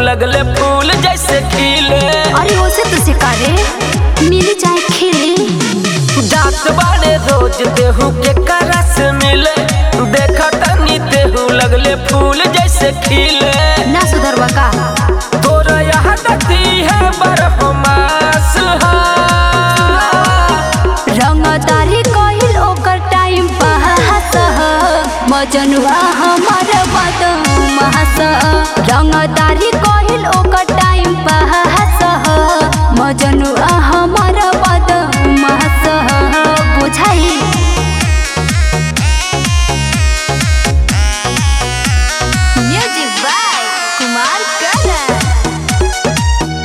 लगले फूल जैसे खिले अरे ओसे तो सिकारे मिली चाहे खिली जात बाड़े रोज देहू के करस मिले देखा तनी देहू लगले फूल जैसे खिले ना सुधरवा का तोरा यहाँ दती है बरहमास रंगदारी कहिल ओकर टाइम पास मजनुआ हमर बदमास रंगदारी कहिल ओकर टाइम पास मजनुआ हमर बदमास बुझाई म्यूजिक बाय कुमार करण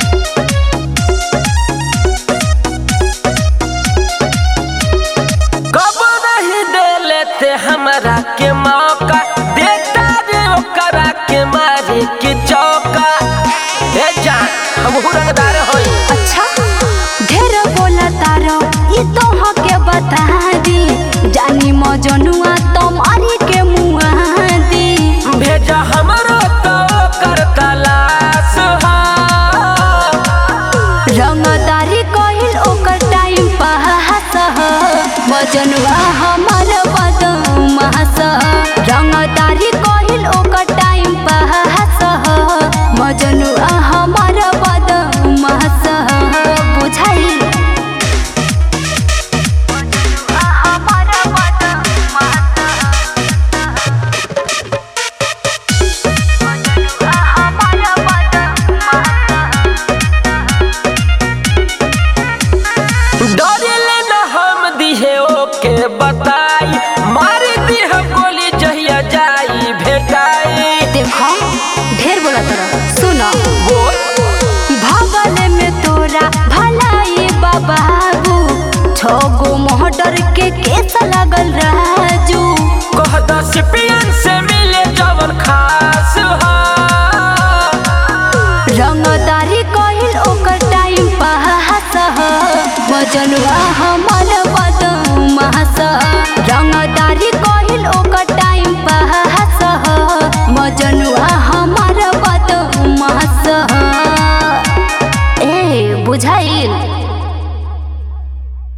कब नहीं दे लेते हमरा के मौका देता रे ओकरा के मारे के चौका ए जान हम रंगदार होई अच्छा ढेर बोला तारो ई तो हके बता दी जानी मजनुआ तुम्हारी के मुआ दी भेजा हमरो तो कर तलाश हा रंगदारी कहिल ओकर टाइम पास मजनुआ हमर बदमास रंगदारी कहिल ओकर टाइम पास मजनुआ हमर बदमास बुझाई हमर बदमास हमर डरिले न हम दिहे ओके बताई मार दिह गोली जहिया जाई भेटाई देखो ढेर बोला तोरा सुनो बोल भगल में तोरा भलाई बाबू छगो मोहटर के केस लगल राजू कह दस पियन से मिले जवन खास हा रंगदारी कहिल ओकर टाइम पास मजनुआ हम